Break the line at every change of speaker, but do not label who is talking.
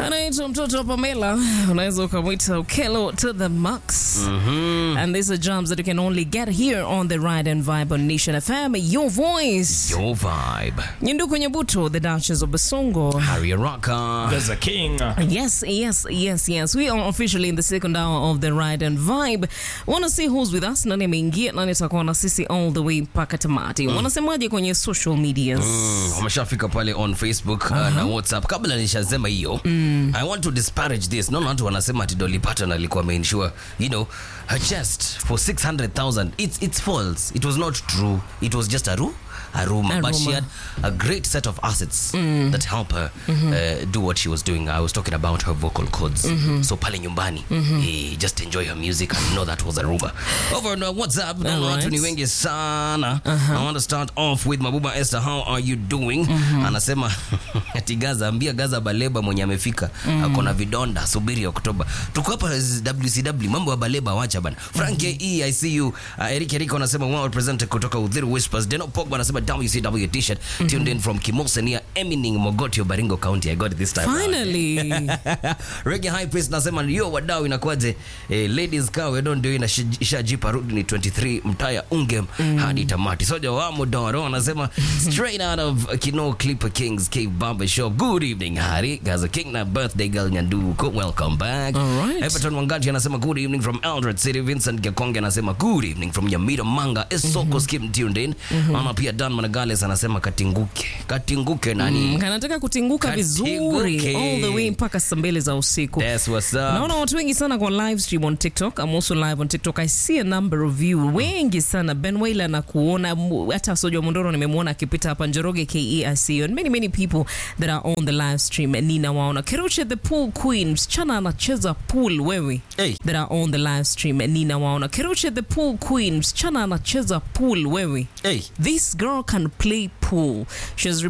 anaitwa mtoto wa Pamela, unaweza ukamwita Ukelo to the max. And these are jams that you can only get here on the Ride and Vibe on Nation FM. Your voice.
Your vibe.
Nyinduku Nyabuto, the Duchess of Basongo.
Harry Rocker.
There's a king.
Yes, yes, yes, yes. We are officially in the second hour of the Ride and Vibe. Want to see who's with us? Nani ameingia? Nani atakuwa na sisi all the way mpaka tamati? Wanasemaje kwenye social medias?
Mm, wameshafika pale on facebook uh, na whatsapp kabla nishasema hiyo i want to disparage this naona watu wanasema ati Dolly Parton alikuwa ameinsure you know her chest for 600000 it's, it's false it was not true it was just a ru a rumor,
A
but she
rumor.
had a great set of assets that help her uh, do what she was doing i was talking about her vocal cords so pale nyumbani eh, just enjoy her music and know that was a rumor over on uh, whatsapp naona watu
Alright.
ni wengi sana i want to start off with mabuba esther how are you doing anasema ati gaza ambia gaza baleba mwenye amefika ako na vidonda subiri oktoba tuko hapa wcw mambo ya baleba wacha bana frank e i see you uh, eric eriko anasema well represented kutoka udhiru whispers deno pogba anasema wcw t-shirt tuned in from kimosenia emining mogotio baringo county i got it this time around.
Finally.
Reggae High Priest nasema yo wadau inakuwaje eh, ladies kaa wedo ndio ina shi- ishajipa rudi ni 23 mtaya ungem hadi tamati soja wa modoro anasema straight out of Kino Clipper Kings Cave Barber Show good evening Hari Gaza King na birthday girl Nyanduko welcome back
Alright.
Everton Wangati anasema good evening from Eldred City Vincent Gekonge anasema good evening from Nyamira Manga Esoko Skim tuned in ama pia Dan Managales anasema katinguke katinguke nani
kanataka kutinguka
Katinguke.
vizuri all the way mpaka saa mbili za usiku
That's what's up
naona watu wengi sana kwa live stream on tiktok I'm also live on tiktok i see a number of you wengi sana ben wailer na kuona mu- hata soja mondoro nimemwona akipita hapa njoroge ke i see you and many many people that are on the live stream ninawaona keruche the pool queen msichana anacheza pool wewe
Hey.
that are on the live stream ninawaona keruche the pool queen msichana anacheza pool wewe
hey
this girl can play pool she has